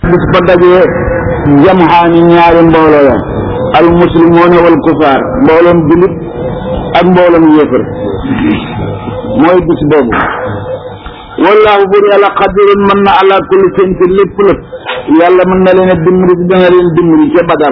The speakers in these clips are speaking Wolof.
bis ba dajee jamxaani ñaari mbooloo ya al muslimoona wal kufaar mbooloom julit ak mbooloom yéefar mooy bis boobu wallaahu bur yàlla xadirun mën na ala kulli seen ci lépp lépp yàlla mën na leen a dimbali ci dana leen dimbali ca badar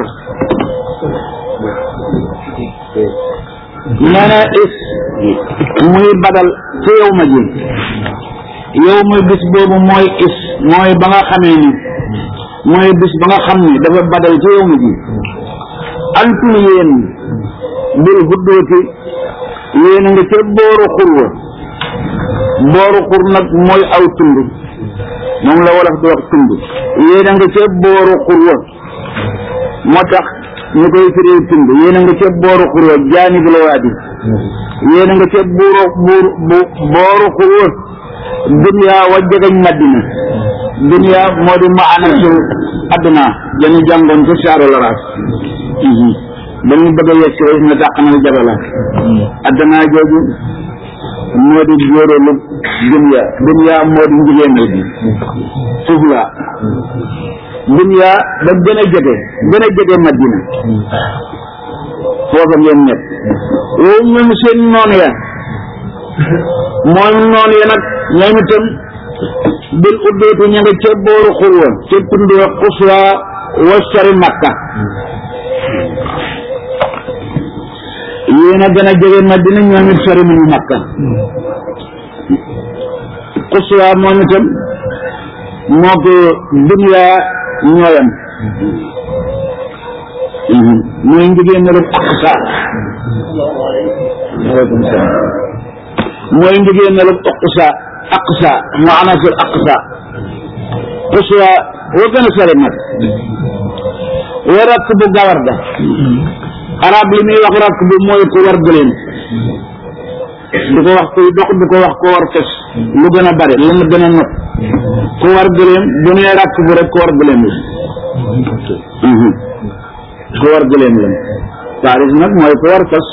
nee na is muy badal ca yow ma ji yow muy bis boobu mooy is mooy ba nga xamee ni mooy bis ba nga xam ni dafa badal ca yow ma ji antum yéen bil huddooti yéen a nga ca booru xurwa booru xur nag mooy aw tund moom la wolof di wax tund yéen a nga ca booru xurwa moo tax ñu koy firee tund yéen a nga ca booru xurwa jaanibul waadi yéen a nga ca buuru buur bu booru xurwa dunya wa jegañ madina dunya moo di maanaam adduna dañu jàngoon ca saaru laraas dañu bëgg a yegg si na dàq na jabala adduna jooju moo di jóoreelu dunya dunya moo di njigéenal bi suuf la dunya da gën a jege gën a jege madina foofa ngeen ñett yow ñoom seen noonu ya moom noonu ya nag ñoom itam bil uddootu ña nga ca booru xurwa ca tund wa xuswa wa sori makka yéen a gën a jege madina ñoom it sori nañu makka xuswa moom itam moo ko dunya ñooyam mooy njigéen na rek aqsa aleykum salaam mooy njigéen na rek aqsa aqsa mu anasul aqsa xuswa woo gën a sori nag wa rakk bu gawar ga arab li muy wax rakk bu mooy ku war gëléem du ko wax kuy dox du ko wax ko war fes lu gën a bari lu mu gën a not ku war gëléem bu nee rakk bu rek ku war gëléem la ku war gëléem la taaris nag mooy ku war fes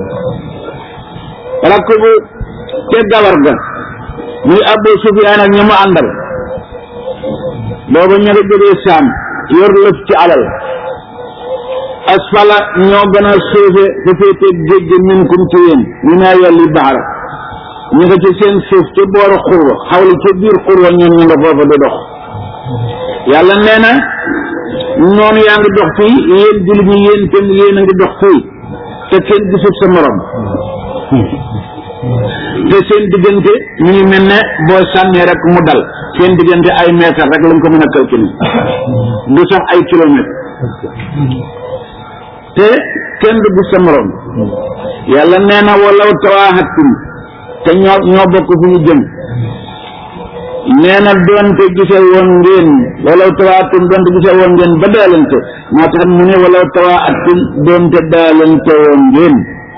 rakk bu te gawar ga muy Abu Sufyaan ak ñi mu àndal booba ña nga jógee saam yor lëf ci alal asfala ñoo gën a suufe fu féetee géej gi minkum ci yéen ñu naa yolli baxara ñu nga ci seen suuf ci booru xurwa xawli ci biir xurwa ñoom ñu nga foofa di dox yàlla nee na noonu yaa ngi dox fii yéen jullit ñi yéen tam yéen a ngi dox fii te kenn gisut sa morom te seen diggante ñu ngi mel ne boo sànnee rek mu dal seen diggante ay mètre rek lañ ko mën a calculer du sax ay kilomètre te kenn du gis sa morom yàlla nee na walaw tawaaxattum te ñoo ñoo bokk fu ñu jëm nee na doonte gise woon ngeen walaw tawaaxattum doonte gise woon ngeen ba daalante moo tax mu ne walaw tawaaxattum doonte daalante woon ngeen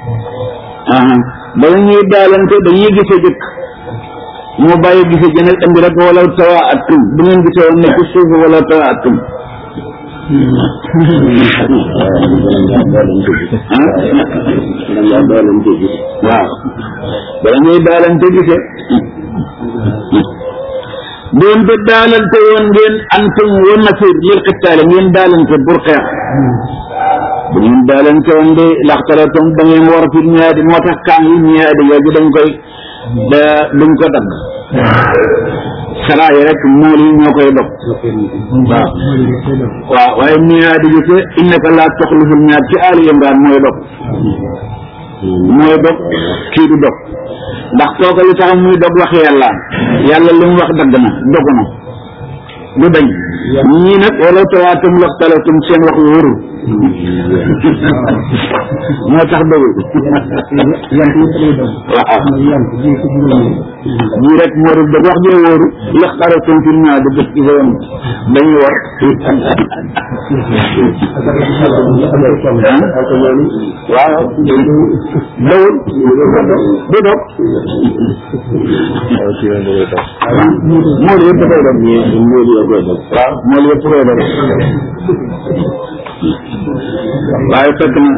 ba ñuy daalante dañuy gise jëkk mu bàyyi gise jënal indi rek walaw tawaaxattum bu ngeen gise woon ne ci suuf walaw tawaaxattum waaw bala ñuy daalante gise doonte daalante woon ngeen antum wa nasir lil xitaale ngeen daalante pour xeex bu ngeen daalante woon de laxtalatum da ngeen war fi ñaadi moo tax kaan yi ñaadi yooyu dañ koy da duñ ko dagg saraa yi rek mool yi ñoo koy dog waaw waaw waaye miyaadi gi te innaka laa toxliful miyaad ci aali imraan mooy dog mooy dog kii du dog ndax kooka li tax muy dog wax yàlla yàlla li mu wax dagg na dog na du dañ ñii nag wala tawaatum laxtalatum seen wax wóorul moo tax dogul waaw ñii rek moo dul dog wax jee wóoru laxtalatum fi naa di def ci sa yoon dañuy war waaw dogul du dog mool yëpp dafay dog mool yëpp koy dog waaw mool yëpp koy dog waaye fekk na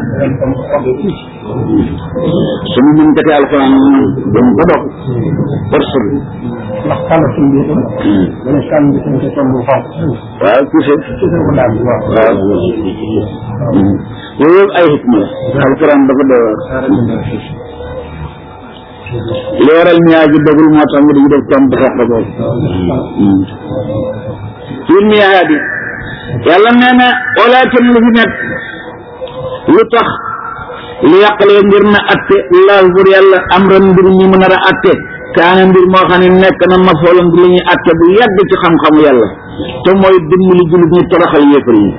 suñu mën jate alxuraan dañ ko dog force bi ndax kàlla suñ bi itam dana kàlla bi suñ ko tomb bu xonq waaw touché ci ko daal bi waaw waaw yooyu yëpp ay xikma la alxuraan dafa doy waar leeral ñaa ji dogul moo tax nga di def tomb sax da boobu fii miyaat yi yàlla nee na walaakin lu fi nekk lu tax li yàqalee ngir na atte laahu bur yàlla am ran mbir ñi mu nar a atte kaana mbir moo xam ne nekk na mafoolam bi li ñuy atte bu yàgg ci xam-xamu yàlla te mooy dimbali jullit ñi toroxal yéefar yi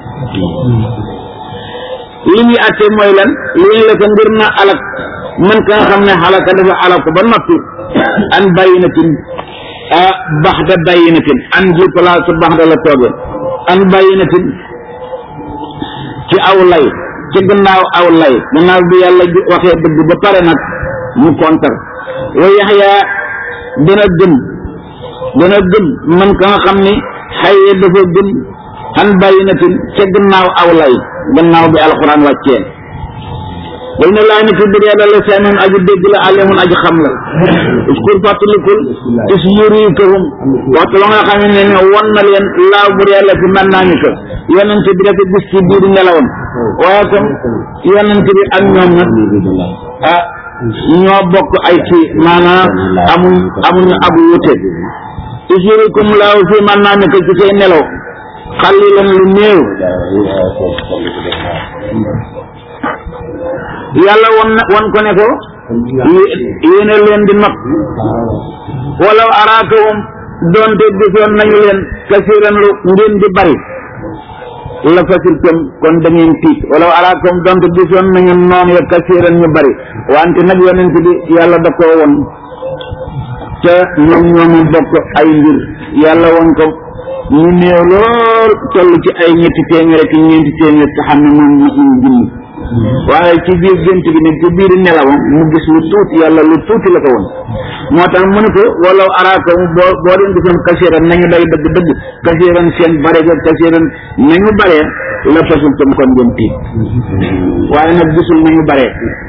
li muy atte mooy lan li la ko ngir na alak man ka nga xam ne xalaka dafa alako ba noppi an bayinatin ah baxda bayinatin an ji place baxda la tooge an bayinatin ci aw lay ci gannaaw aw lay gannaaw bi yàlla waxee dëgg ba pare nag mu kontar wa yaxya dana gën dana gën man ka nga xam ni xaye dafa gën an bayinatin ca gannaaw aw lay gannaaw bi alxuraan wàccee way na laa nit bir yàlla la seenun aju dégg la alimun aju xam la uskur fàttalikul is yurikahum waxtu la nga xam ne ne won na leen laaw bur yàlla fi mën naa ni ko yonent bi dafa gis ci biir nelawam waaye comme yonent bi ak ñoom nag ah ñoo bokk ay kii maanaam amuñ amuñu ab wute is yurikum laaw fi mën naa ni ko ci say nelaw xalilan lu néew yàlla won na won ko ne ko yéene leen di not walaw araakawum doonte gisoon nañu leen kasiran lu ngeen di bari la fasiltum kon da ngeen tiit walaw araakawum doonte gisoon nañu noon ya kasiran ñu bari wante nag yonent bi yàlla da koo won te ñoom ñoomu bokk ay mbir yàlla won ko ñu néew lool toll ci ay ñetti téeméer ak ñeenti téeméer te xam ne moom nag ñu junni waaye ci biir gént bi nag ci biir nelawam mu gis lu tuuti yàlla lu tuuti la ko woon moo tax mu ne ko walaw araaka boo boo leen gisoon kasiran nañu day dëgg dëgg kasiran seen bare ga kasiran nañu bare la fasul tam kon ngeen tiit waaye nag gisul nañu bare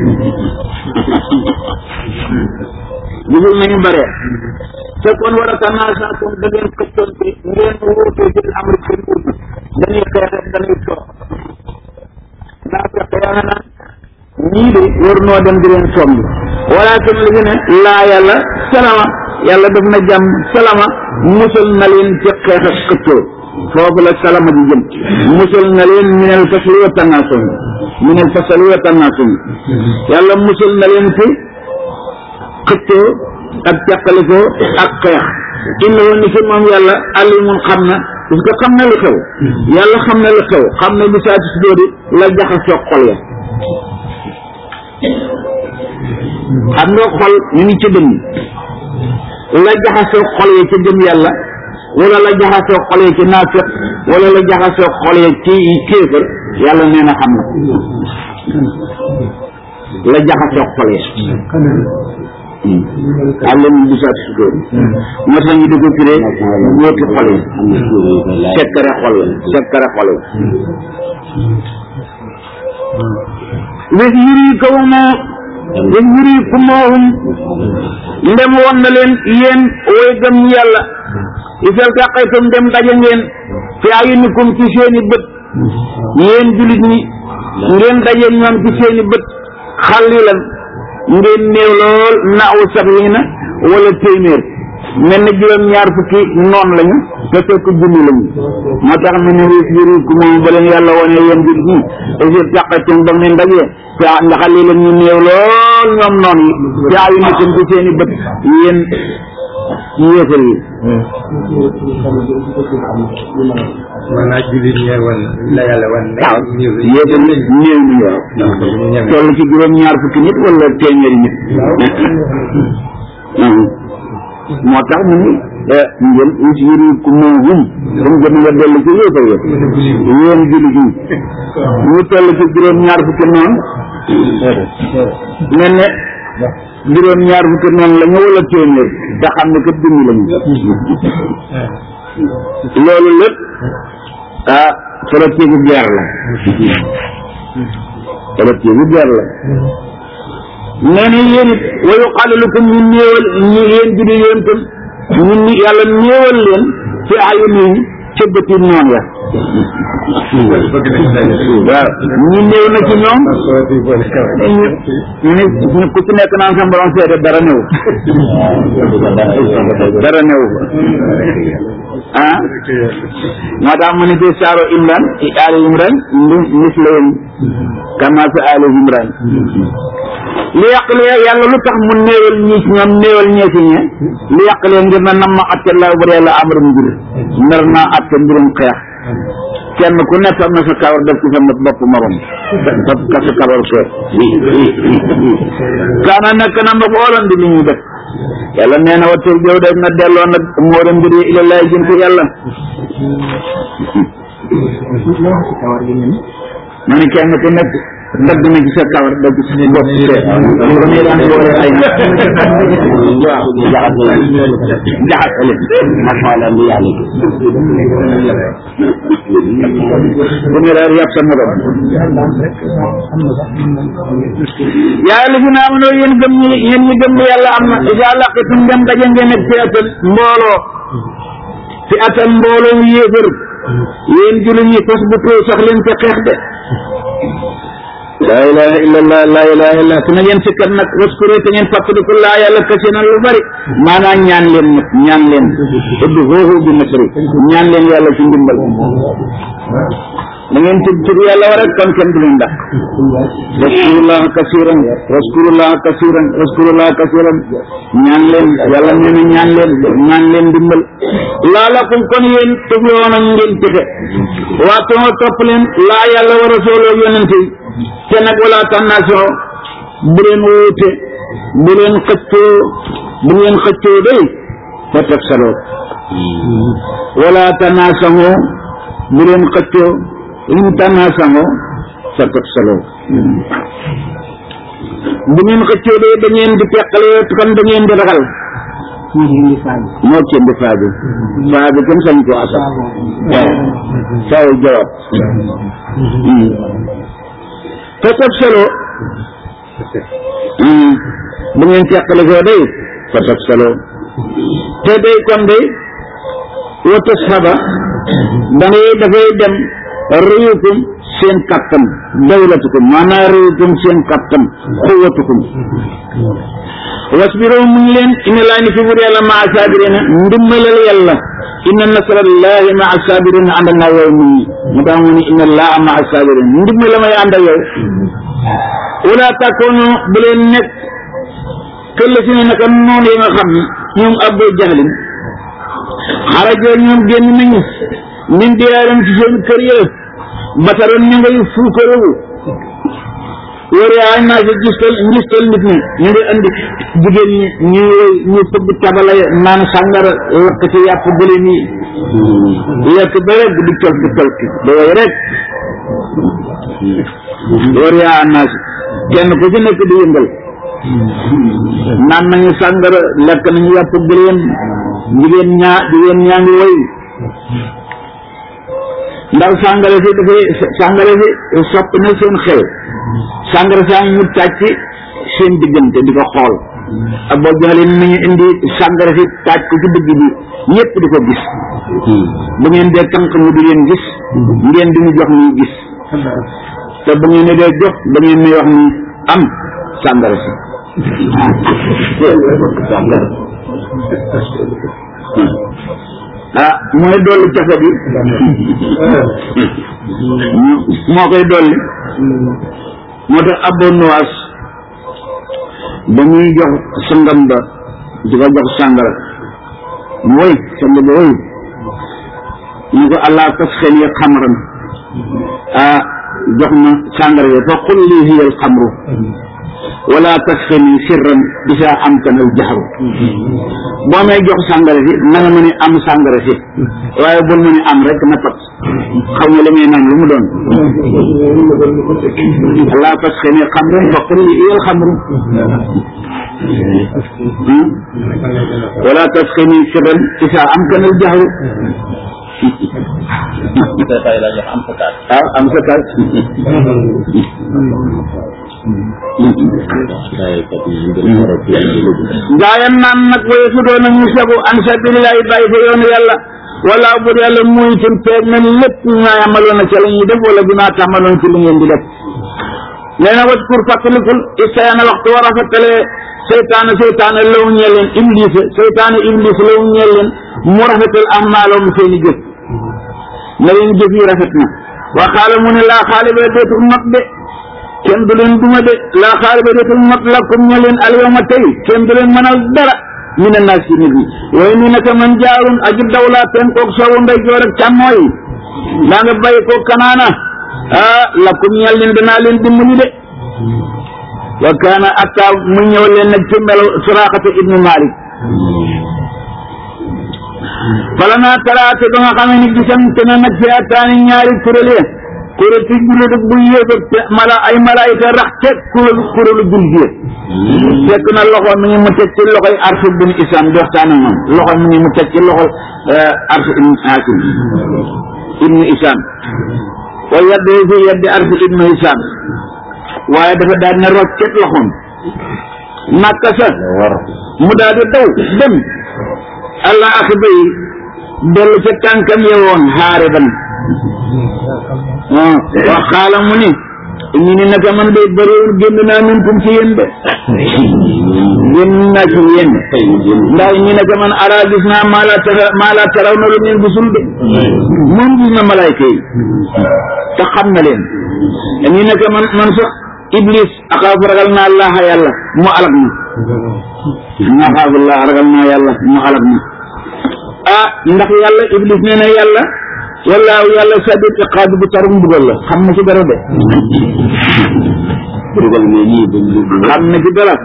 gisul nañu bare te kon war a tanaasatum da ngeen këccoon ci ngeen wuute ci amri seen wuute dañuy xeex rek dañuy toog naa fekk yàlla naan ñii de war noo dem di leen somb walakin li fi ne laa yàlla salama yàlla def na jàmm salama musal na leen ci xeex ak xëccoo foofu la salama di jëm musal na leen minel fasli wa tanasum minel fasli wa tanasum yàlla musal na leen ci xëccoo ak jàppalikoo ak xeex innahu ni fi moom yàlla alimun xam na parce que xam na lu xew yàlla xam na lu xew xam na bi saa si dóori la jaxasoo xol ya xam nga xol ñu ngi ci dënn la jaxasoo xol ya ci gëm yàlla wala la jaxasoo xol ya ci naafiq wala la jaxasoo xol ya ci kéefër yàlla nee na xam na la jaxasoo xol ya àllam bi saa si dóori moo tax ñu di ko firee ñooti xol yi sekkare xol la sekkare xol la wis yuri ko moo wis yuri ku moohum ndem woon na leen yéen way gëm ñi yàlla isal taqaytum ndem daje ngeen fi ayunikum ci seeni bët yéen julit ñi ngeen daje ñoom ci seeni bët xalilan ngeen néew lool naaw sax yi na wala téeméer mel na juróom ñaar fukki noon lañu te fekk junni lañu moo tax mu ne riis yi riis ku moom ba leen yàlla wane yéen jur ñi esir taqatum ba ngeen dajee te ndax lii la ñu néew lool ñoom noon yi te ayu nitam ci seeni bët yéen yéefar yi maanaam jullit ñeer wan la yàlla wan waaw yéefar yi néew ñu waaw toll ci juróom ñaar fukki nit wala téeméeri nit moo tax mu ni ngeen us yëri ku moom hum comme gën nga dellu ci yéefar yëpp yéen jullit ñi ñu toll ci juróom ñaar fukki noonu mel ne juróom ñaar fukki noonu la ñu wala téeméer te xam ne kat dund lañu loolu lépp ah politique bu guerre la politique bu guerre la nee na yéen it wa yuqalilukum ñu néewal ñu yéen judi yéen tam ñun ñi yàlla néewal leen fi ayuni ca bëti noon ya waaw ñu néew na ci ñoom ñu ñu ku ci nekk naan sa borom seede dara néew dara néew ah moo tax mu ne fi saaro imran i ali imran ndi mislayum kama fi ali imran li yàqale yàlla lu tax mu néewal ñi ci ñoom néewal ñee ci ñe li yàqale ngir na nam ma atte laa bari yàlla amar mbir nar naa atte mbirum xeex kenn ku nekk am na sa kawar def ci sa bopp morom daf ka sa kawar ke kaana nekk na ma xoolan di li ñuy def yàlla nee na wattu jow def na delloo nag moora mbir yi ila laay jëm ci yàlla ma ne kenn ku nekk dagg na ci sa kawar dagg ci sa bopp ke damay daan boole ay na waaw jaxasale masala bi yàlla bu ne daal yàpp sa morom yaa la fi naa mënoo yéen gëm ñi yéen ñi gëm yàlla am na isa laqitum dem daje ngeen ak fi atan mbooloo fi atan mbooloo yéefër yéen jullit ñi fas bu too sax leen te xeex de laa ilaha illa allah laa ilaha illa su na ngeen sikkat nag waskure te ngeen fàttaliku laa yàlla kase na lu bari maanaam ñaan leen nag ñaan leen uddu foofu bi nasri ñaan leen yàlla ci ndimbal da ngeen tudd tudd yàlla war rek kon kenn du leen dàq waskurullah kasiran waskurullah kasiran waskurullah kasiran ñaan leen yàlla nee na ñaan leen ñaan leen dimbal laalakum kon yéen tuflihuna ngeen texe waatoo topp leen laa yàlla wa rasuloo yonente yi te nag wala tànnaasoo bu leen wuute bu leen xëccoo bu ngeen xëccoo day fa teg saloo wala tànnaasoo bu leen xëccoo in tànnaasoo fa teg saloo bu ngeen xëccoo day da ngeen di teqale kon da ngeen di ragal moo ci indi faa bi faa bi kenn sañ ko asal waaw faaw jawab te tab solo bu ngeen teqale koo day fa tab solo te day kon day wata saba da ngay dafay dem réyukum seen kattan dawlatukum maanaam réyukum seen kattan xuwatukum wasbiro mu ngi leen inna laa ni fi bur yàlla maa saabirina ndimbalal yàlla inna nasrallahi maa saabirina ànd naa yow mu ngi mu tax mu ni inna laa maa saabirina ndimbala may ànd ak yow wala takkoonu bu leen nekk këll si ne naka noonu yi nga xam ne ñoom abbo jaxlin xarajoo ñoom génn nañu min diyaaram ci seen kër ya bataroon ñu ngay fuukarewu wari ay naa si gistal ngistal nit ñi ñu ngi andi jigéen ñi ñu ñu fëgg tabala naan sàngara lakk ci yàpp gëléem yi lekk ba rek di col di col da way rek wari ay naa si kenn ku ci nekk di yëngal naan nañu sàngara lekk nañu yàpp gëléem jigéen ñaa jigéen ñaa ngi woy ndax sàngara si dafay sàngara si sopp na seen xel sàngara saa ñu tàcc seen diggante di ko xool ak boo joxlee nañu indi sàngara si tàcc ko ci digg bi ñëpp di ko gis bu ngeen dee tànk mu di leen gis ngeen di ñu jox ñuy gis te bu ngeen ne dee jox da ngeen may wax ni am sàngara si ah mooy dolli cafe bi moo koy dolli moo tax abbo nuwaas ba muy jox sangam ba di ko jox sàngara mu woy sang ba woy ñu ko allah tas xel yi xamran ah jox ma sàngara yi fa qul lii hiya al xamru wala tasxini sirran bisa am kanal jaxru boo may jox sàngara si na nga mën a am sàngara si waaye bul mën a am rek na pat xaw ma la ngay naan lu mu doon wala tasxini xamran fa qul li iyal xamru wala tasxini sirran bisa am kanal jaxru tay la jox am sa kaat waaw am sa kar tay kat yi ngir xoro ci ay lu gaayam naan nag waye su doon ñu sagu an sabilillahi bàyyi fa yoonu yàlla wala bu yàlla muy itam peeg na lépp ñaa amaloon na ca la ñuy def wala bi maa tàmmaloon ci lu ngeen di def nee na wat pour fàttalikul istayaana waxtu war a fàttalee seytaane seytaane law ñeel leen iblis seytaane iblis law ñeel leen mu rafetal ahmaalahum seeni jëf na leen jëf yi rafet na waa xaala mu ne laa xaale ba dootul not de kenn du leen duma de laa xaale ba dootul not lakum ñe leen alyawma tey kenn du leen mënal dara mi ne naas ci nit ñi waaye nii naka man jaarun aji dawlaa pen koog soowu ndey joor ak càmmooy daa nga bàyyi ko kanaana ah lakum ñeel leen danaa leen dimbali de wa kaana atta mu ñëw leen nag ci melo suraxata ibnu malik bala naa taraate ba nga xamee ni gisante na nag fi attaani ñaari kuréel ya kuréel ci jullit ak bu yéeg te mala ay malaayika rax te kuréelu kuréelu jullit ya fekk na loxo mi ngi mu teg ci loxoy arsu bin isam di waxtaan ak moom loxo mi ngi mu teg ci loxo arsu ibn hakim ibnu isam wa yadde fi yaddi arsu ibnu isam waaye dafa daal ne roccet loxoom nakka sa war mu daal di daw dem allah ak bay dellu ca tànkam yewoon xaare ban ah wax xaala mu ni ñu ni naka man de bëriwul génn naa min kum ci yéen de génn naa ci yéen tay mu génn ndax ñu naka man ara gis naa maa laa tara maa laa taraw na lu ngeen gisul de moom gis na malayka yi te xam na leen ñu naka man man sax iblis axaafu ragal naa laaxa yàlla mu alag na axaafu laa ragal naa yàlla mu alag na ah ndax yàlla iblis nee na yàlla wallaahu yàlla sadid iqaab bu tarum mbugal la xam na ci dara de dugal mais ñii dañ lu xam na ci dara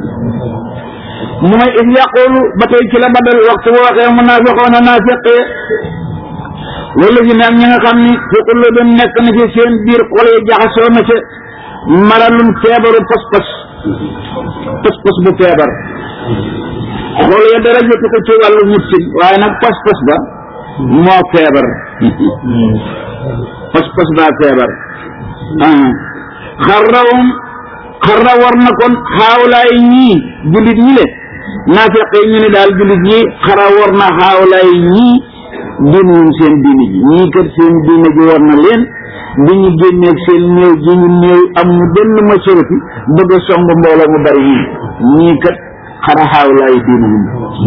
mu may is yaqulu ba tey ci la badal waxtu bu waxee munaafiqoona naafiqee wala si nag ñi nga xam ni fi qulubihim nekk na ci seen biir xol yi jaxasoo na ca maralun feebaru pas-pas pas-pas bu feebar xol ya dara jotu ko ci wàllu mucc waaye nag pas-pas ba moo feebar pas-pas baa feebar ah xarrawum xarra war na kon xaawlaay ñii jullit ñi le naafeq yi ñu ne daal jullit ñi xara war na xaawlaay ñii diinuwum seen diine ji ñii kat seen diine ji war na leen bi ñu génneeg seen néew ji ñu néew am ñu benn majorité bëgg a song mbooloo mu bari ñii ñii kat xara xaawlaay diinuwum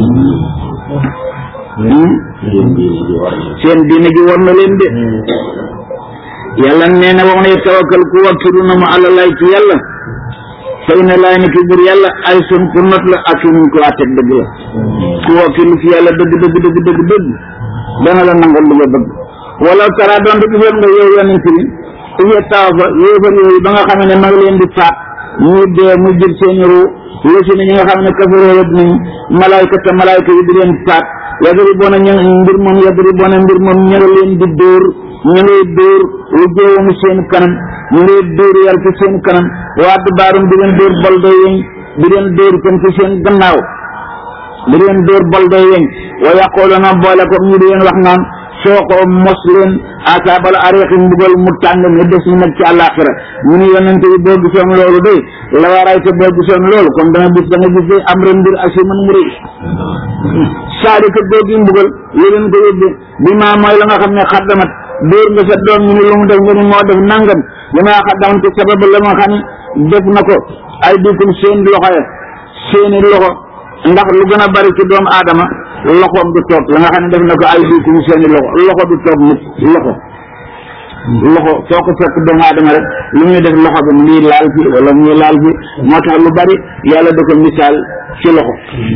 seen diine ji war na seen diine ji war na leen de yàlla nee na wax na tawakkal ku wakkilu na mu àllalay ci yàlla fay na laay ni ki bur yàlla ay sun ku not la ak muñ ko àtteeg dëgg la ku wakkilu ci yàlla dëgg dëgg dëgg dëgg dëgg dana la nangal li nga bëgg wala tara doon te gisoon nga yow yonent bi uye taaw fa yéefar yooyu ba nga xam ne ma ngi leen di faat ñuy dee mu jël seeni ruu lësi na ñi nga xam ne kafaroo wet nañ malaayka te malaayka yi di leen faat yadri boona ñu mbir moom yadri boona mbir moom ñu nga leen di dóor ñu ngay dóor lu jéewamu seen kanam ñu ngay dóor yar ci seen kanam waat baarum di leen dóor boldo yeñ di leen dóor itam ci seen gannaaw di leen dóor boldo yeñ wa yaqooluna boole ko ñu di leen wax naan soo ko mos leen asaabal ariqi mbugal mu tàng mi des ñu nag ci àllaaxira ñu ni yonente bi boo gisoon loolu de la waray te boo gisoon loolu kon da nga gis da nga gis de am ren mbir asi man mu rëy saalika googi mbugal li leen ko yóbbe bi maa mooy la nga xam ne xaddamat dóor nga sa doom ñu ne lu mu def nga ni moo def nangam li maa xaddamat te sabab la nga xam ne def na ko ay dikum seen loxo ya seeni loxo ndax lu gën a bari ci doomu aadama loxoom du toog la nga xam ne def na ko ay dikum seeni loxo loxo du toog mukk loxo loxo foo ko fekk doomu aadama rek lu muy def loxo bi mu ngi laal fi wala mu ngi laal fi moo tax lu bari yàlla da ko misaal ci loxo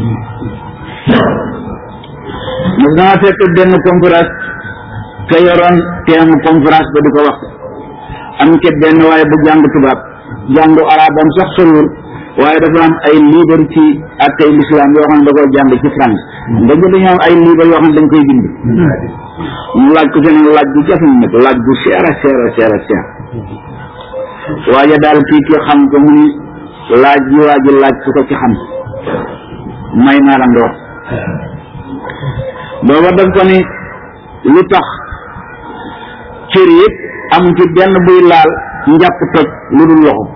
mas dama fekk benn conférence ka yoroon teemu conférence ba di ko wax am ke benn waaye bu jàng tubaab jàngu arabam sax soriwul waaye dafa am ay livre ci ak ay l'islam yoo xam ne da koy jàng ci France nga jënd ñoom ay livre yoo xam ne dañ koy bind mu laaj ko seen laaj bu jafe nag laaj bu seer a seer a seer a seer waaye daal kii ki xam ko mu ni laaj yi waa ji laaj ku ko ci xam may naa la ndox booba daf ko ni lu tax cër yëpp am ci benn buy laal njàpp toj lu dul loxo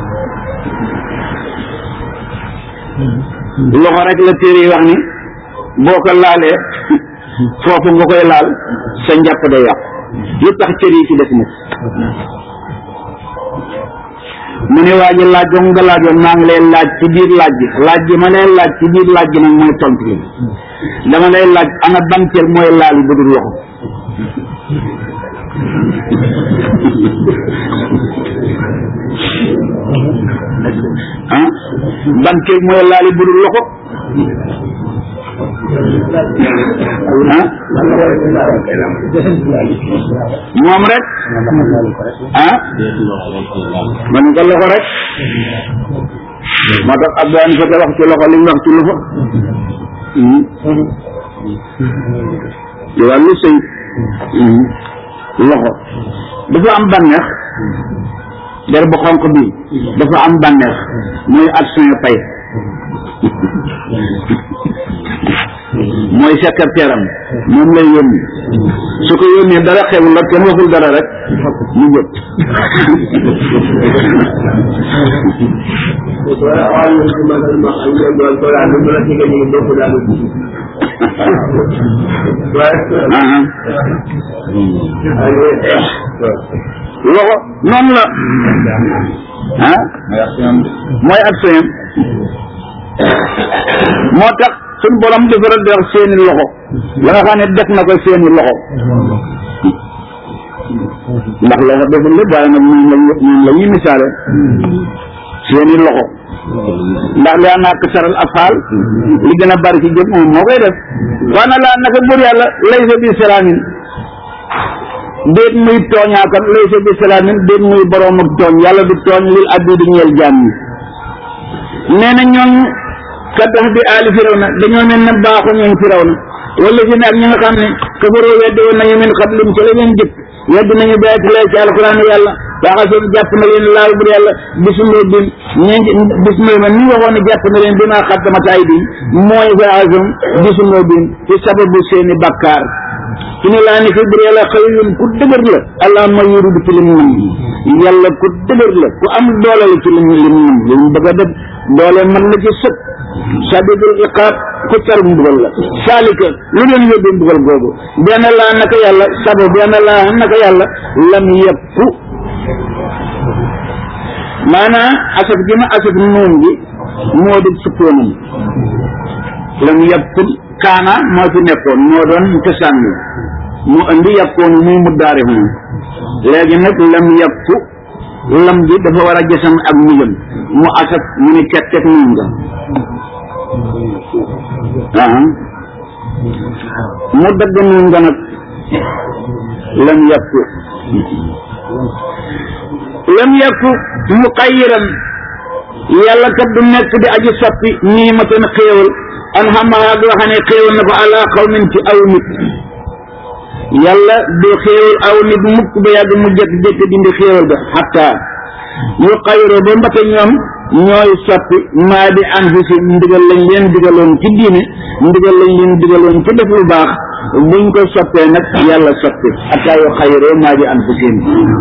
loxo rek la téere yi wax ni boo ko laalee foofu nga koy laal sa njàpp day yàqu lu tax cër yi ci des nag mu ne waa ji laaj nga laajoon maa ngi lay laaj ci biir laaj bi laaj bi ma lay laaj ci biir laaj bi nag mooy tontu li dama lay laaj ana ban cër mooy laal bu dul loxo ah ban cër mooy laal bu dul loxo ah moom rek ah ma ne ko loxo rek moo tax Abdou Hanifa fa te wax ci loxo li mu wax ci loxo ci wàllu sëy loxo dafa am bànneex der bu xonq bi dafa am bànneex mooy action pay mooy secrétaire am moom lay yónni su ko yónnee dara xewul la kenn waxul dara rek mu jot loxo noonu la ah mooy action moo tax suñ borom dafa rëdd wax seeni loxo la nga xam ne def na ko seeni loxo ndax loxo deful lépp waaye nag moom la moom la ñuy misaale seeni loxo ndax li naa ko saral afaal li gën a bari ci jëf moom moo koy def waa na laa naka bur yàlla laysa bi salaamin déet muy tooñaakat laysa bi salaamin déet muy boroom ak tooñ yàlla du tooñ lil abdi di ñeel jaam yi nee na ñoom ka tax bi aali firawna dañoo mel ne baaxu ñoom firawna wala si ne ak ñi nga xam ne kafaroo weddi woon nañu min xablim ci la leen jëkk weddi nañu bayati lay ci alquran yàlla waaxasoon jàpp na leen laal bu yàlla bismillah bin ñi bismillah man ni waxoon ne jàpp na leen bi maa xaddamat ay bin mooy waaxasoon bismillah bin ci sababu seeni bakkaar ci ne laa ni fi bur yàlla xëyun ku dëgër la allah ma yuridu ci lim nam yàlla ku dëgër la ku am doole la ci lim lim nam li mu bëgg a def doole mën na ci sëkk sadidul iqaab ku tar mbugal la saalika lu leen yóbbu mbugal googu benn laa naka yàlla sabo benn laa naka yàlla lam yekku maanaa asaf gi ma asaf noon gi moo di sukkoonam lam yekku kaana moo ci nekkoon moo doon cosaan bi mu indi yekkoon muy mu daari moom léegi nag lam yekku lam gi dafa war a jësam ak mujjam mu asaf mu ni cet cet noon nga ah mu dagg noon nga nag lam yekku lam yekku muqayyiran yàlla kat du nekk di aji soppi nii ma tan xéewal an xamaha goo xam ne xéewal na ko ala xawmin ci aw nit yàlla du xéewal aw nit mukk ba yàgg mu jëkk-jëkk dindi xéewal ga xatta yu xayroo ba mbate ñoom ñooy soppi maa di anfusi ndigal lañ leen digaloon ci diine ndigal lañ leen digaloon ci def lu baax buñ ko soppee nag yàlla soppi xatta yu xayroo maa di anfusin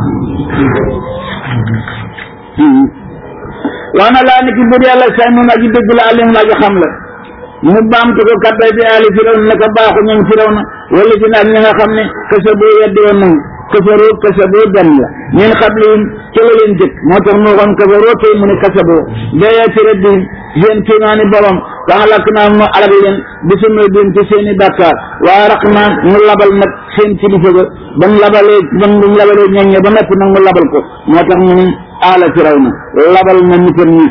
waana laa ni ki bur yàlla say nun aji dëgg la alim la aji xam la mu baamtu ko kattan bi aali firaw na naka baaxu ñoom firaw na wala si naag ñi nga xam ne kasa boo weddi woon nañu kafaroo kasa boo dem la ñun xablihim ca la leen jëkk moo tax mu waxoon kafaroo tey mu ne kasa boo bee ci rabbihim seen kéemaani borom fa xalak naa mu alal leen bi su may ci seen i bàkkaar waa raq naa mu labal nag seen kilifa ga ba mu labalee ba mu labalee ñoŋñe ba noppi nag mu labal ko moo tax mu ne aala firaw na labal na nitam ñi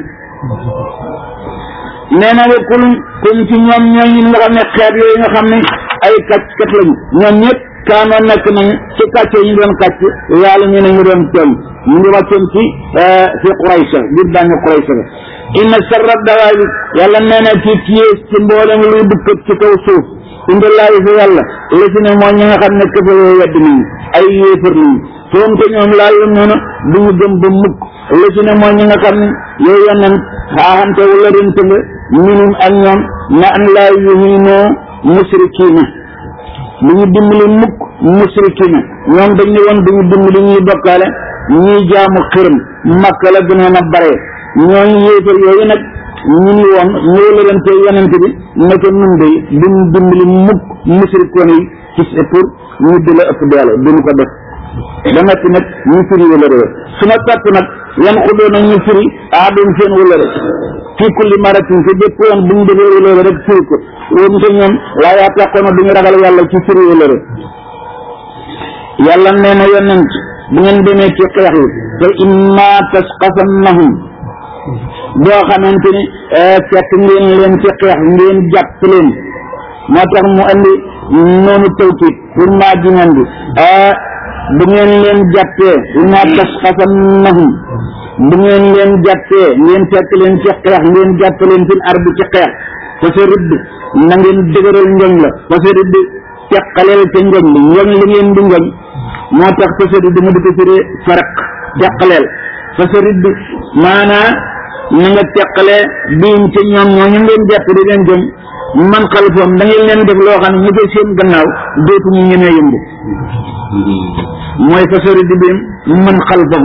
nee na rek kum kum ci ñoom ñooñu nga xam ne xeet yooyu nga xam ne ay kàcc kat lañu ñoom ñëpp kaanoon nekk nañu ci kàcce yi ñu doon kàcc yàlla ñu ne ñu doon tooñ ñu ngi wàccoon ci fi Quraysh biir dañu Quraysh la inna sarra dawaabi yàlla nee na ci pièce ci mboolem luy dukkat ci kaw suuf indallaahi fi yàlla la si ne mooy ñi nga xam ne këfa yoo wedd nañu ay yéefar lañu foom te ñoom laal la noonu du ñu gëm ba mukk la si ne mooy ñi nga xam ne yow yonen xaaxante wala rent nga minum ak ñoom na an laa yuhinoo musrikiina du ñu dimbali mukk musrikina ñoom dañ ne woon du ñu dimbali ñuy bokkaale ñuy jaamu xërëm makka la gënoon a bare ñooñu yéefar yooyu nag ñu ni woon ñoo lërante yonent bi nekk nun day duñ dimbali mukk musrikoon yi ci pour ñu di la ëpp doole duñu ko def ba noppi nag ñu firi wala réew su ma topp nag yan xudoo nag ñu firi aadum seen wala rek fii kulli maratin ci bépp yoon bu ñu defee wala rek firi ko woon te ñoom laa yaa taxoon duñu ragal yàlla ci firi wala rek yàlla nee na yonent bu ngeen demee ci xeex yi te imma tasqafannahum boo xamante ni fekk ngeen leen ci xeex ngeen jàpp leen moo tax mu andi noonu tawkiit pour maa jineen bi bu ngeen leen jàppee imma tasqafannahum bu ngeen leen jàppee ngeen fekk leen ci xeex ngeen jàpp leen fil ardi ci xeex fa sa ridd na ngeen dëgëral njoñ la fa sa ridd teqaleel ca njoñ li njoñ li ngeen di njoñ moo tax fa sa ridd mu di ko firee faraq teqaleel fa sa ridd maanaa na nga teqale biim ca ñoom ñoo ñu ngeen jàpp di leen jëm man xalifoom da ngeen leen def loo xam ne ñu koy seen gannaaw dootuñu ñemee yëngu mooy fa sa ridd biim man xalfahum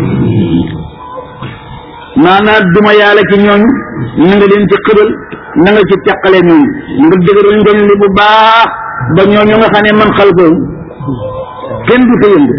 maanaam duma yàlla ci ñooñu na nga leen ci xëbal na nga ci teqale ñooñu nga dëgëral njoñ li bu baax ba ñooñu nga xam ne man xalfahum kenn du fa yëngu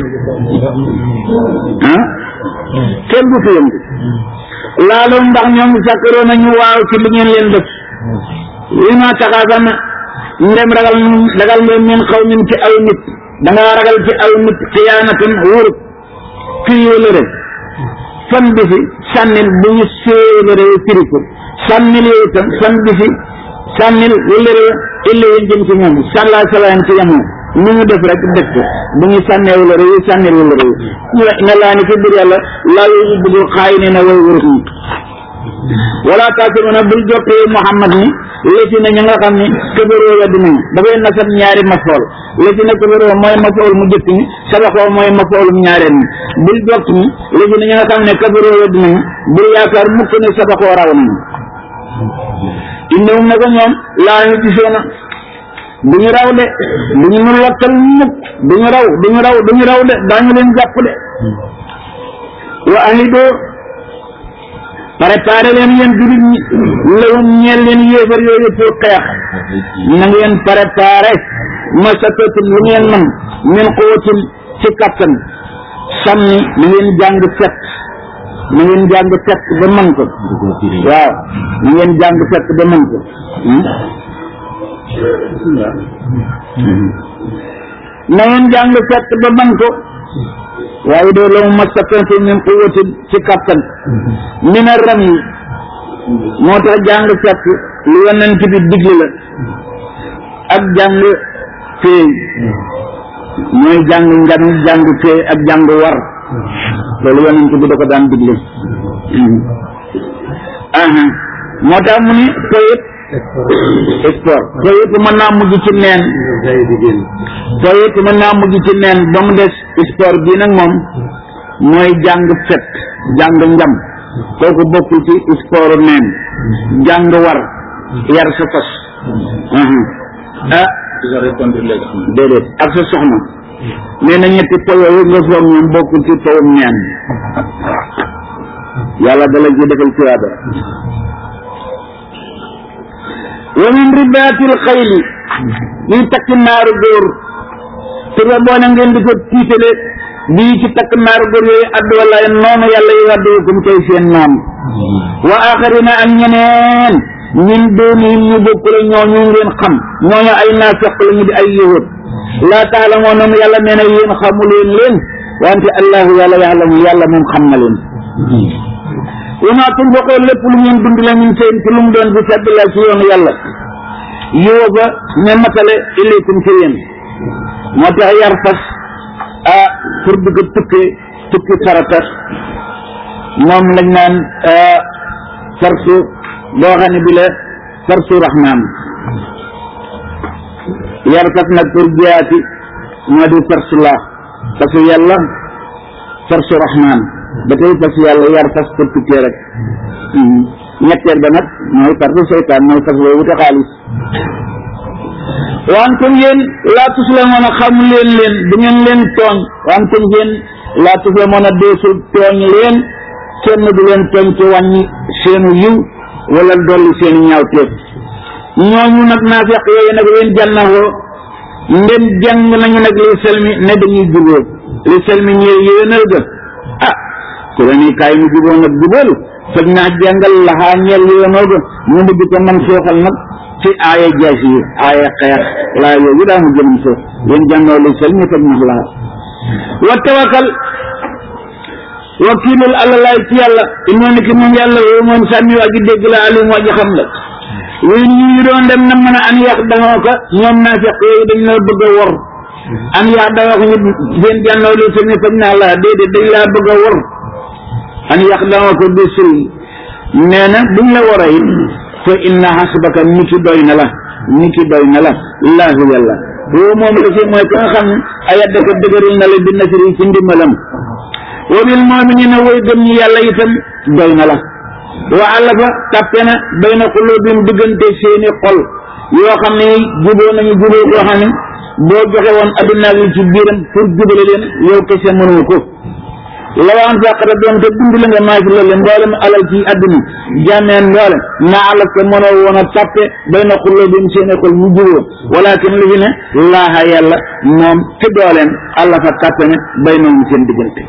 ah kenn du fa yëngu laaloom ndax ñoom sàkkaroo nañu waaw ci li ngeen leen def li ma taxaasan ndem ragal ragal nga min xaw min ci aw nit da ngaa ragal ci aw nit xiyaanatan wurut fii wala rek fan bi fi sànnil bu ñu séeréer firi ko sànnil yow itam fan bi fi sànnil wala illa yéen jëm ci ñoom sàllaa salaan ci yamoo nu ñu def rek def ko bu ñu sànnee wala réew sànnil wala réew ñu ne laa ni fi biir yàlla laa yooyu bëggul xaay ne na way wurut ñi wala taasiruna bul jottee Muhammad ni léegi na ña nga xam ni këbëroo ya dinañ dafay nasab ñaari mafool léegi na këbëroo mooy mafool mu jëkk ni sabaxoo mooy mafool mu ñaareel ni bul jott ni léegi na ña nga xam ne këbëroo ya dinañ bul yaakaar mukk ne sabaxoo raw nañu innahum naka ñoom laa ñu gisoona du ñu raw de du ñu nu lottal mukk du ñu raw du ñu raw du ñu raw de daañu leen jàpp de wa ahidoo préparé leen yéen jullit ñi lawum ñeel leen yéefar yooyu pour xeex na ngeen préparé masatatin lu ngeen man min quwwatin ci kattan sànni na ngeen jàng fet na ngeen jàng fet ba man ko waaw na ngeen jàng fet ba man ko na ngeen jàng fet ba man ko waaye doo la mu masatatu min quwwatin ci kattan min a ram yi moo tax jàng fekk lu yonent bi digle la ak jàng feey mooy jàng ngan jàng feey ak jàng war loolu yonent bi da ko daan digle aha moo tax mu ni feeyit sport feeyit mën naa mujj ci neen feeyit mën naa mujj ci neen ba mu des sport bii nag moom mooy jàng fet jàng njam kooku bokkul ci sport neen jàng war yar sa fas ah déedéet ak sa soxna nee na ñetti po yooyu nga foog ñoom bokkul ci powum neen yàlla dala ji defal tuyaaba wa min ribaatil xayli ñuy takk naaru góor te ba boo na ngeen di ko tiitale bii ci takk naaru góor yooyu addu wallaay noonu yàlla yi addukum koy seen noonu wa axarina ak ñeneen ñun doonihim ñu bokkule ñooñu ngeen xam ñooñu ay naafeq la ñu di ay yahud laa taalamoonam yàlla nee na yéen xamuleen leen wante allahu yàlla yaalamu yàlla moom xam na leen wa maa tunfiqoo lépp lu ngeen dund la min seen ci lu mu doon bi sabilillah ci yoonu yàlla yow ba ne matale ilaykum ci yéen moo tax yar fas ah pour di ko tukki tukki farata moom lañ naan farsu boo xam ne bi la farsu rahmaan yar fas nag pour jiyaati moo di farsu laa parce que yàlla farsu rahmaan ba tey fas yàlla yar fas pour tukkee rek ñetteel ba nag mooy farsu seytaan mooy fas boobu wute xaalis wantum yéen laa tuslamoon a xam leen leen du ngeen leen tooñ wantum yéen laa tuslamoon a deesul tooñ leen kenn du leen tooñ ci wàññi seenu yiw wala dolli seeni ñaawteef ñooñu nag naafiq yooyu nag leen jànnawoo ndem jàng nañu nag li selmi ne dañuy jubóo li selmi ñëw yéenal ga ah ku la ni kaay mu jubóo nag jubóolu faj naa jàngal laxaa ñeel yéenoo ga ñu mujj ko man sooxal nag ci aaya jaas yi aaya xeex laa yooyu daa mu jëmam soox yéen jàngoo li selmi faj na laxa wa tawakkal wakiilul àllalaay ci yàlla inoo ni ki moom yàlla woo moom sàmmi waa ji dégg la alim waa ji xam la yooyu ñu ñu doon dem na mën a an yax daxoo ka ñoom naafiq yooyu dañ la bëgg a wor an yax daxoo ko ñu seen jànnoo li sëñ fañ naa la déedéet dañ laa bëgg a wor an yax daxoo ko bi sul nee na buñ la wara it fa inna hasbaka ni ki doy na la ni ki doy na la laahu yàlla woo moom la si mooy ka nga xam ne ayadda ko dëgëral na la bi nasri ci ndimbalam wa bil mu'minina way gëm ñi yàlla itam doy na la wa allafa tàppe na bayna qulubihim diggante seeni xol yoo xam ne juboo nañu juboo koo xam ne boo joxe woon adduna yi ci biiram pour jubale leen yow kese mënul ko lawaan fàqata doon te dund la nga maa fi loolu mboolem alal ci adduna jàmmeen mboole maa alaf te mënoo woon a tàppe bayna qulubihim seeni xol mu juboo walakin li fi ne laaha yàlla moom ci dooleem allafa tàppe ne bayna seen diggante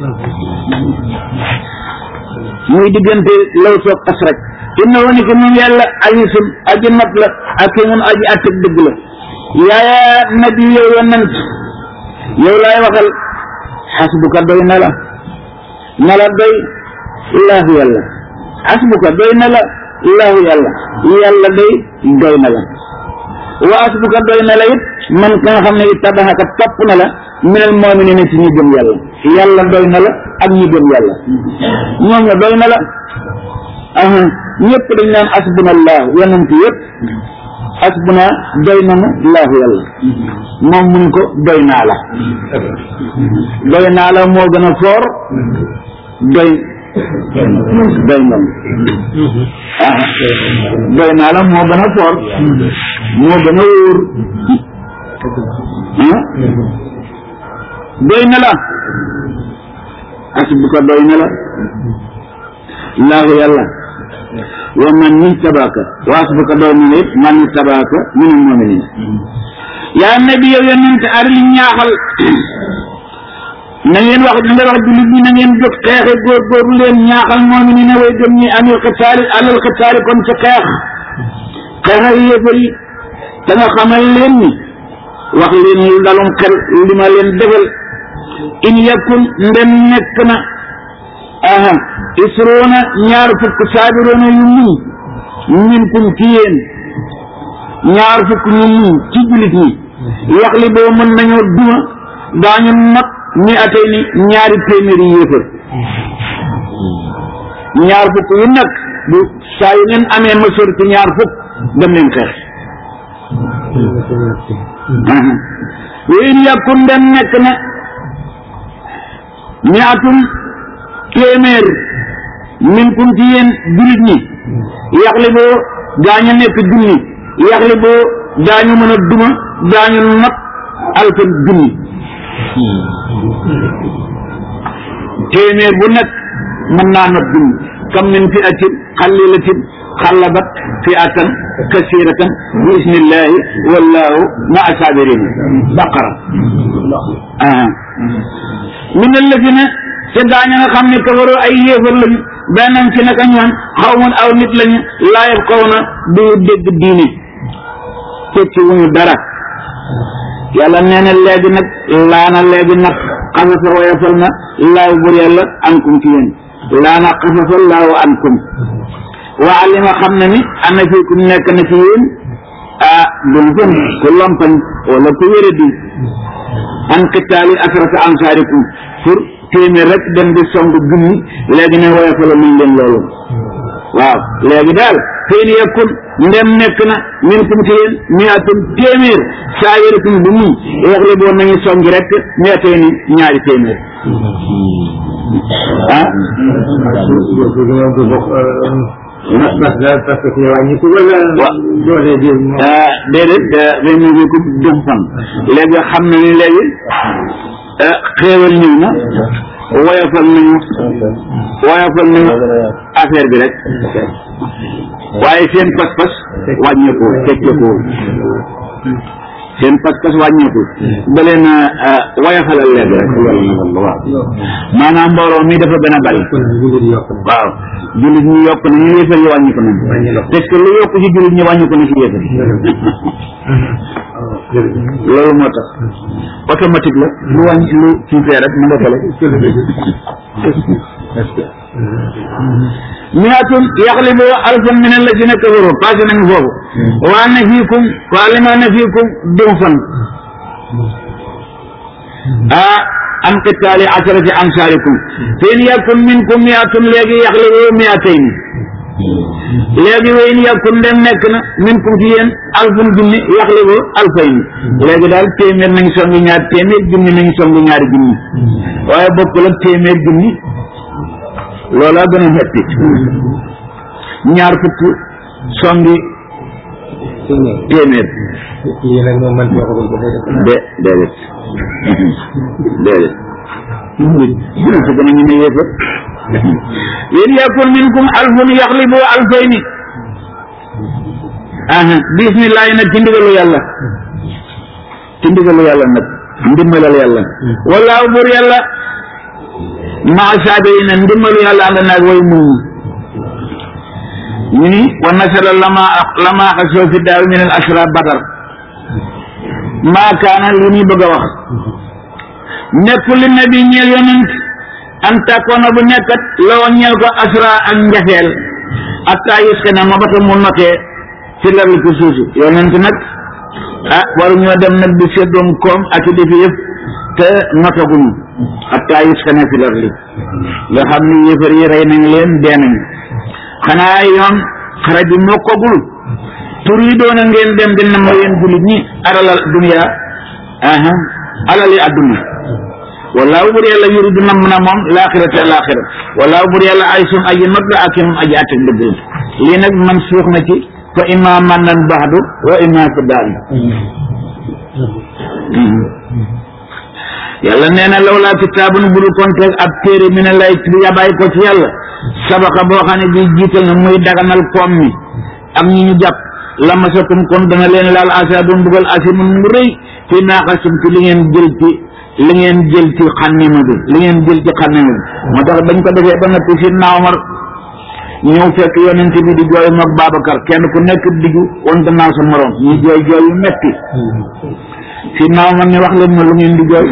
muy diggante law soog as rek inna woni ko moom yàlla azisun aji not la ak ki mun aji attek dëgg la yaaya nabi yow yonent yow laay waxal xasbuka doy na la na la doy laahu yàlla xasbuka doy na la laahu yàlla yàlla doy doy na la wa asbuka doy na la it man ka nga xam ne it tabaxaka topp na la minal mu'minina ci ñi gëm yàlla yàlla doy na la ak ñi gëm yàlla ñoom la doy na la aha ñëpp dañ naan asbuna allah yonent yëpp asbuna doy nanu laahu yàlla moom mun ko doy naa la doy naa la moo gën a foor doy doy nanu aha doy naa la moo gën a foor moo gën a wóor ah doy na la asbuka doy na la laahu yàlla wa man min tabaaka wa asbuka doy na la it man min tabaaka minal mu'minin yaa nabi yow yonent aril ñaaxal na ngeen wax na nga wax jullit ñi na ngeen jóg xeexe góorgóorlu leen ñaaxal mu'minin way gëm ñi anil xitaali alal xitaali kon ca xeex xeex yéefar yi te nga xamal leen ni wax leen lu dalum xel li ma leen defal in yakun ndem nekk na aha isruuna ñaar fukk saabiroona yu muñ minkum ci yéen ñaar fukk ñu muñ ci jullit ñi yaxli boo mën nañoo duma daañu not mi atay ni ñaari téeméeri yéefar ñaar fukk yu nag bu saa yu ngeen amee mësër ci ñaar fukk dem leen xeex wa in yakun ndem nekk na miatum téeméer minkum ci yéen jullit ñi yaxli boo daañu nekk junni yaxli boo daañu mën a duma daañu not alfan junni téeméer bu nekk mën naa not junni kam min fi atin xalilatin xallabat fi atan kasiratan bi isnillahi wallahu ma asabirin baqara ah min alladina te daañu nga xam ne kafaroo ay yéefar lañu benn ci naka ñoom xaw mun aw nit lañu laayab xaw na du dégg diine tekki wuñu dara yàlla nee na léegi nag laana léegi nag xasafa woyofal na laaw bur yàlla ankum ci yéen laana xasafa laaw ankum wa alima xam na ni ana fiikum nekk na ci yéen ah dum fen ku lompañ wala ku wéradi an qitaali asrata ansaarikum pour téeméer rek dem di song junni léegi ne woyofala nañ leen loolu waaw léegi daal feen yekkun ndem nekk na min kum ci yéen miatum téeméer saa yërikum bu muñ waxle boo nañu songi rek miatee ni ñaari téeméer ah parce que parce que fi wàññi ko wala Wa- doole bi moom ah déedéet ba mu ngi ko dum fan léegi xam na ni léegi ah xéewal ñëw na woyofal nañu woyofal nañu affaire bi rek waaye seen pas-pas wàññeeku tekkeeku seen pas-pas wàññeeku da leen a woyofalal léegi rek waaw maanaam mbooloo mi dafa gën a bari kon jullit yi yokk na waaw jullit ñi yokk nañu yéefar yi wàññi ko nañu parce que lu yokk ci jullit ñi wàññi ko na ci yéefar yi loolu moo tax automatique la lu wàññi lu ci fee rek mu nga tele miatun yaxlibu alfan min alladina kafaru passé nañu foofu wa anna fiikum wa alima anna fiikum duufan ah an qitaali asharati amsaalikum fa in yakun minkum miatun léegi yaxlibu miatayni léegi wa in yakun dem nekk na minkum fi yéen alfun junni yaxlibu alfayni léegi daal téeméer nañu songu ñaar téeméer junni nañu songu ñaari junni waaye bokkul ak téeméer junni loolaa gën a metti ñaar fukk songi téeméer lii nag moom man waxagul ko def de déedéet déedéet jullit jullit gën a ñu ne yéefar in yakun minkum alfun yaxlibu alfayni aha bismillahi nag ci ndigalu yàlla ci ndigalu yàlla nag ndimbalal yàlla wallaahu buur yàlla maa saabirina ndimbalu yàlla ànd naag way muñ ñu ni wa nasara lama lama xasoo fi daaw min al asra badar maa kaana li ñuy bëgg a wax nekkul li nabi ñeel yonent an takkoona bu nekkat loo ñeel ko asra ak njafeel atta yuskana ma bata mu notee ci larli ko suusi yonent nag ah waru ñoo dem nag di seddoom koom ak i defi yëpp te notaguñu atta yuskana fi larli nga xam ni yëfar yi rey nañ leen dee nañ xanaa yoon xare bi mokkagul tur yi doona ngeen dem di nam yéen jullit ñi alal dunya aha alali adduna wallaahu bur yàlla yuridu nam na moom laaxirate laaxira wallaahu bur yàlla ay sun aji not la ak moom aji attak dëgg la lii nag man suux na ci fa imma mannan baxdu wa imma ko daal yàlla nee na lawlaa kitaabun buru konte ab téere mi ne lay bi yabaay ko ci yàlla sabaxa boo xam ne bi jiital na muy daganal koom mi ak ñi ñu jàpp la masakum kon dana leen laal asaabun mbugal asimun mu rëy fi naaxasum ci li ngeen jël ci li ngeen jël ci xannima bi li ngeen jël ci xannima bi moo tax bañ ko defee ba noppi si naawmar ñëw fekk yonent bi di jooy moog Babacar kenn ku nekk diggu woon gannaaw sa morom ñi jooy jooy yu metti si naawmar ne wax leen ma lu ngeen di jooy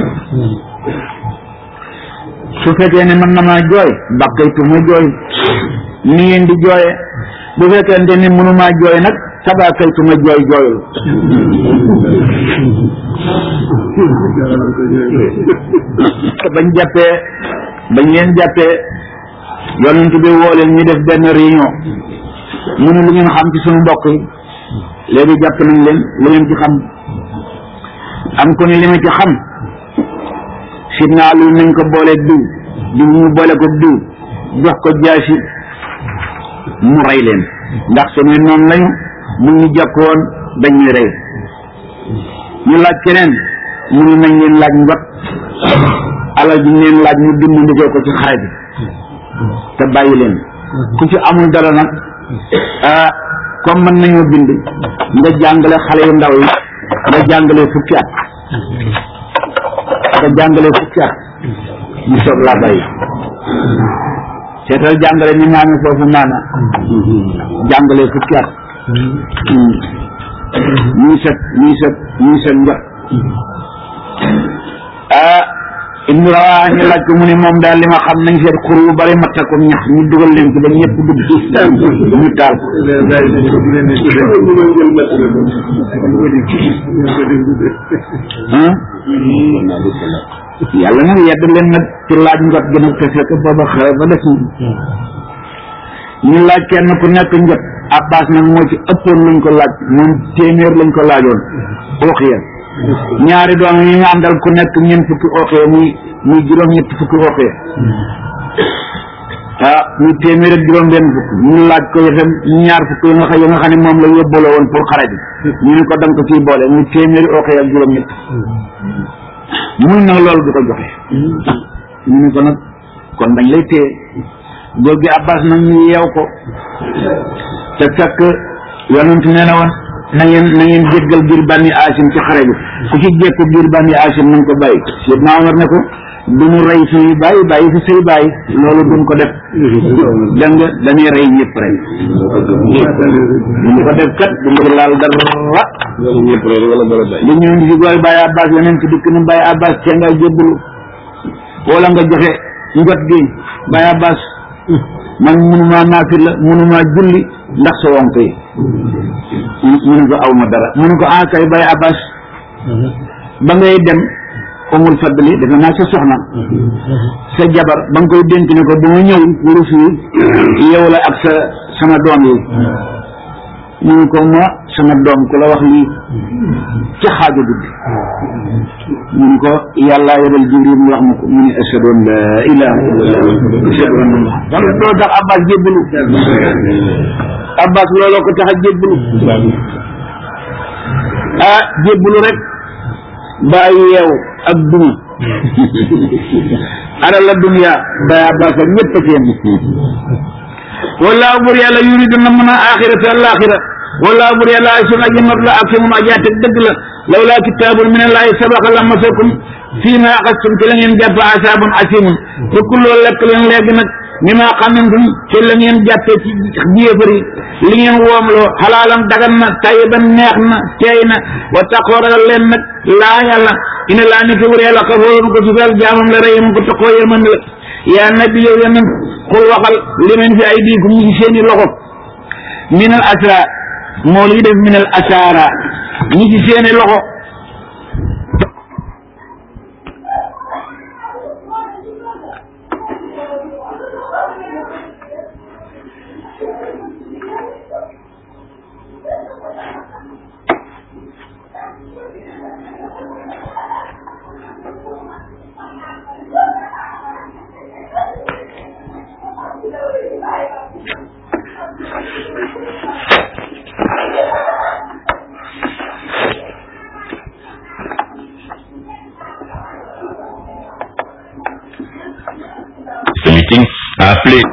su fekkee ne mën na maa jooy bàkkaytu ma jooy ni ngeen di jooye bu fekkente ne mënumaa jooy nag sabakaytu ma jooy jooyul bañ jàppee bañ leen jàppee yonent bi woo leen ñu def benn réunion mu ne lu ngeen xam ci suñu mbokk yi léegi jàpp nañ leen lu ngeen ci xam am ko ne li ma ci xam sidnaa lu nañ ko boole diw diw ñu boole ko diw jox ko jaasi mu rey leen ndax suñuy noonu lañu bu ñu jokkoon dañuy rey ñu laaj keneen mu ne nañ leen laaj njot alal ji ñu leen laaj ñu dimbandikoo ko ci xare bi te bàyyi leen ku ci amul dara nag ah comme mën nañoo bind nga jàngale xale yu ndaw yi nga jàngale fukki at nga jàngale fukki at ñu soog laa bàyyi seetal jàngale ni maami foofu maana jàngale fukki at ñuy set ñuy set ñuy set njot ah ibnu rawaa ñu laaj ko mu ne moom daal li ma xam nañ seet xur wu bari matta ko ñax ñu dugal leen ci ba ñëpp dugg ñu taal ko ah yàlla nag yedd leen nag ci laaj njot gi nag te fekk booba xare ba des ñu laaj kenn ku nekk njot abbas nag moo ci ëppoon luñ ko laaj moom téeméer lañ ko laajoon ooxiya ñaari doom yi nga àndal ku nekk ñeent fukki ooxiya muy muy juróom ñetti fukki ooxiya ah ñu téeméer ak juróom benn fukk ñu laaj ko itam ñaar fukk yi nga xam yi nga xam ne moom la yóbbaloo woon pour xare bi ñu ne ko danga ko ciy boole ñu téeméeri oxee ak juróom ñett mun nag loolu du ko joxe ñu ne ko nag kon dañ lay téye góor gi abbas nag ñu yeew ko te fekk yonent nee na woon na ngeen na ngeen jéggal biir bànni asim ci xare bi ku ci jékku biir bànni asim nañ ko bàyyi Seydina Omar ne ko du ñu rey suñuy bàyyi bàyyi fi say bàyyi loolu duñ ko def dégg nga dañuy rey ñëpp rek duñ ko def kat duñ ko laal dara loolu ñëpp rek wala dara bay li ñëw di gooy bàyyi abbas yeneen ci dikk ni bàyyi abbas te nga jébbalu wala nga joxe njot gi bàyyi abbas man mënumaa naafil la mënumaa julli ndax sa wonk yi mu ne ko aw ma dara mu ne ko ah kay bàyyi abbas ba ngay dem umul fadli defe naa sa soxna sa jabar ba nga koy dénk ne ko bu ma ñëw wuru fii yow la ak sa sama doom yi mu ne ko ma sama doom ku la wax lii ca xaaju guddi mu ne ko yàlla yebal jibril mu wax ma ko mu ne ashhadu an la ilaha illallah ashhadu anna muhammad wala doo tax abbas jébbalu abbas looloo ko tax a jébbalu ah jébbalu rek ba yeew ak duma ara la dunya ba abbas ak ñëpp a ci yem wallaahu bur yàlla yuridu na mën a axirata alaxira wallaahu bur yàlla ay sun aji not la ak si moom ajaate dëgg la lawlaa kitaabun min allahi sabaqa la masakum fii ma axastum ci la ngeen jàpp asaabun asimun te kulloo lekk leen léegi nag mi ma xamantum ci la ngeen jàppee ci jéefari li ngeen woomloo xalaalam dagan na tayiban neex na teey na wa taqoo ragal leen nag laa yàlla ina laa ni ko wur yàlla xafoorun ko sufeel jaamam la reyam ko taqoo yërmande la yaa nabi yow yonent xul waxal li men fi ay diikum ñu ci seeni loxo minal asra moo lii def minal asara ñi ci seeni loxo Ce meeting a appelé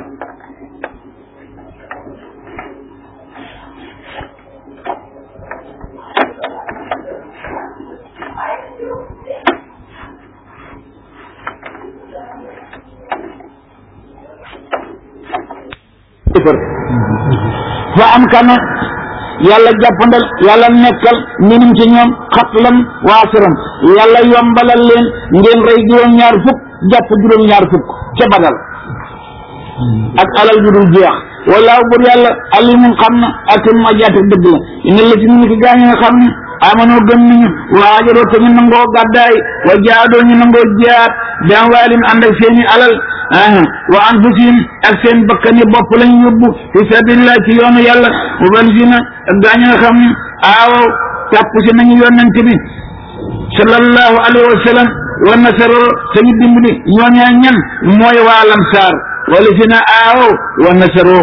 kéefër fa am kana yàlla jàppandal yàlla nekkal minum ci ñoom xatlan waasiram yàlla yombalal leen ngeen rey juróom-ñaar fukk jàpp juróom-ñaar fukk ca badal ak alal ju dul jeex wallaahu bur yàlla alimun xam na akim ma jaate dëgg la ina la ci ñu ki gaañi nga xam ne amanoo gëm nañu waajaroo te ñu nangoo gàddaay wa jaadoo ñu nangoo jiyaat bi amwaalim ànd ak seeni alal aha wa anfusihim ak seen bakkani bopp lañ yóbbu fi sabilillah ci yoonu yàlla mu ban si na ak gaañi nga xam ne aawaw tàpp si nañu yonent bi sallallahu alayhi wa sallam wa nasaro sañu dimbali ñooñaa ñan mooy waa lamsaar wala si na aawaw wa nasaro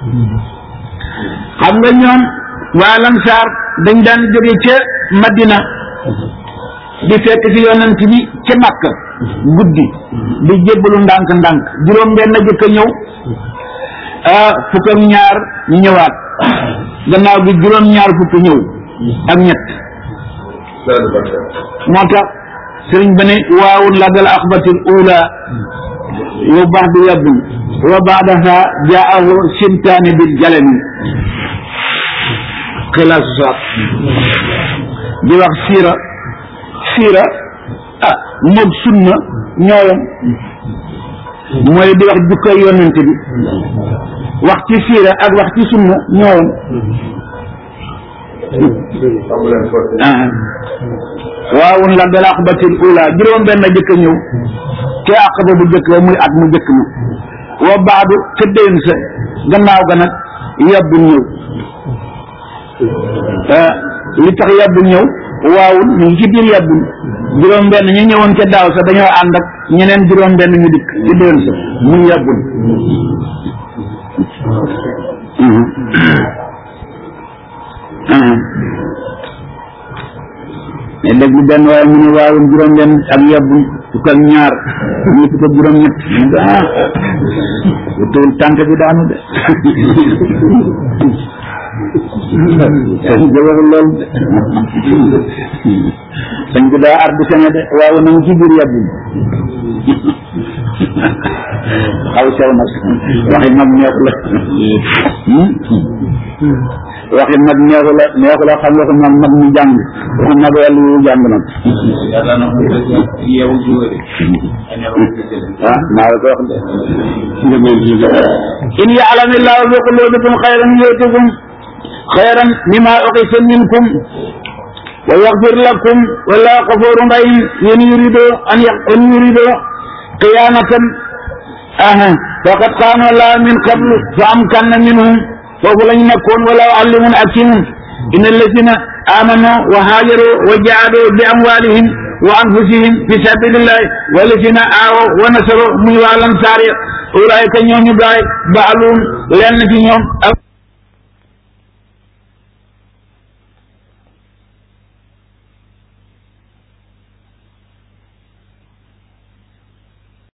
xam nga ñoom waa lamsaar dañ daan jóge ca madina di fekk si yonent bi ca makka guddi di jébbalu ndànk ndànk juróom benn jëkk a ñëw ah fukk ak ñaar ñëwaat gannaaw bi juróom ñaar fukk ñëw ak ñett moo tax sëriñ ba ne waawul lagal axbatil ula wa baxdu yabdun wa baadaha jaahu sintaani bil jalami xilaasu saat di wax siira siira ah moog sunna ñooyam mooy di wax jukkay yonent bi wax ci siira ak wax ci sunna ñooyam ah waawun la dal aqbatil ula juróom benn jëkk a ñëw te aqaba bu jëkk ba muy at mu jëkk ma wa baadu ca déwén sa gannaaw ga nag yabbu ñëw li tax yabbu ñëw waaw ñu ngi ci biir yàbbul juróom benn ñu ñëwoon ca daaw sa dañoo ànd ak ñeneen juróom benn ñu dikk ci déwén sa muy yàbbul ne dégg benn waaye mu ne waawun juróom benn ak yàbbul fukk ak ñaar ñu fukk ak juróom ñett mu ne ah wutawul tànk bi daanu de sëñ bi waxul loolu de sëñ bi daa ardu sene de waaw na ci biir yàbbul xaw sew nag waxi mag neexu la waxi mag neexu la neexu la xam waxi mag mag mu jàng waxi mag yàlla yu jàng nag ah maa la ko wax de in ya'lamillahu fi qulubikum xayran yu'tikum xayran mimma ukhisa minkum wa yaghfir lakum wallahu ghafurun rahim in yuridu an an yuridu qiyanatan aha faqad qaanu la min qablu fa amkanna minhum foofu lañ nekkoon wala allimun hakimun inna allazina amanu wa hajaru wa jahadu bi amwalihim wa anfusihim fi sabilillahi wallazina aawaw wa nasaru muy waa lansaar ulaayika ñooñu gaay baalum lenn ci ñoom